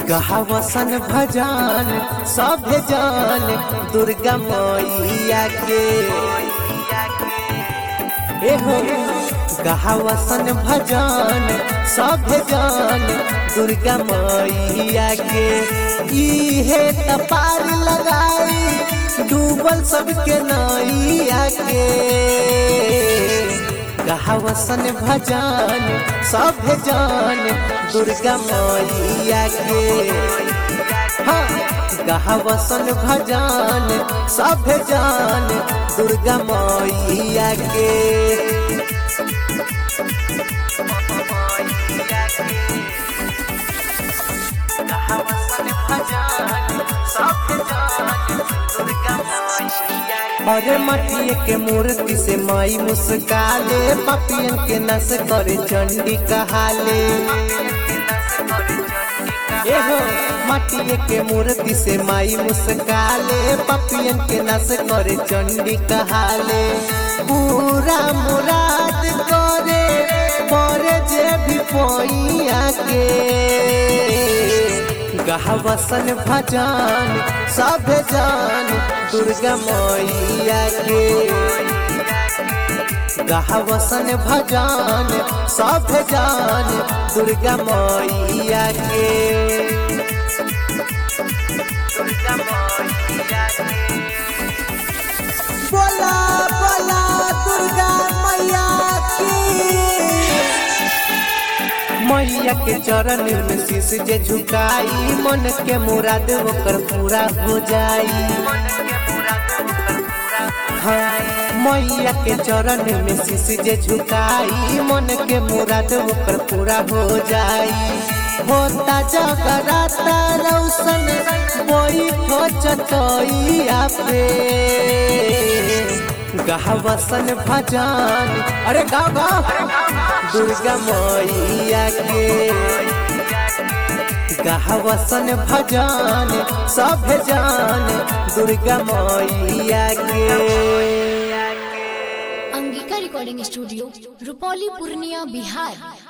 गहवसन भजन सभे जान दुर्गा मैया के एहो गहवसन भजन सभे जान दुर्गा मैया के इहे तपार लगाई डूबल सबके नैया के गहवसन भजन सब जान दुर्गा मैया के हाँ गहवसन भजन सब जान दुर्गा मैया के अरे मटिए के मूर्ति से माई मुस्काले पपियन के नस करे चंडी कहाले एहो मटिए के मूर्ति से माई मुस्काले पपियन के नस करे चंडी कहाले पूरा मुराद करे पर जे भी पोइया के गहवसन भजन सब जान दुर्गा मैया के गहवसन भजन सब जान दुर्गा मैया के बोला बोला दुर्गा मैया की मैया के चरण में शीश जे झुकाई मन के मुराद ओकर पूरा हो जाई हाँ, मैया के चरण में शीश जे झुकाई मन के मुराद ओकर पूरा हो जाई होता जगराता रौशन बोई चतोइया पे गहवसन भजन अरे गाँव गाँव दुर्गा मैया के गहवसन भजन सब जान दुर्गा मैया के अंगिका रिकॉर्डिंग स्टूडियो रुपौली पूर्णिया बिहार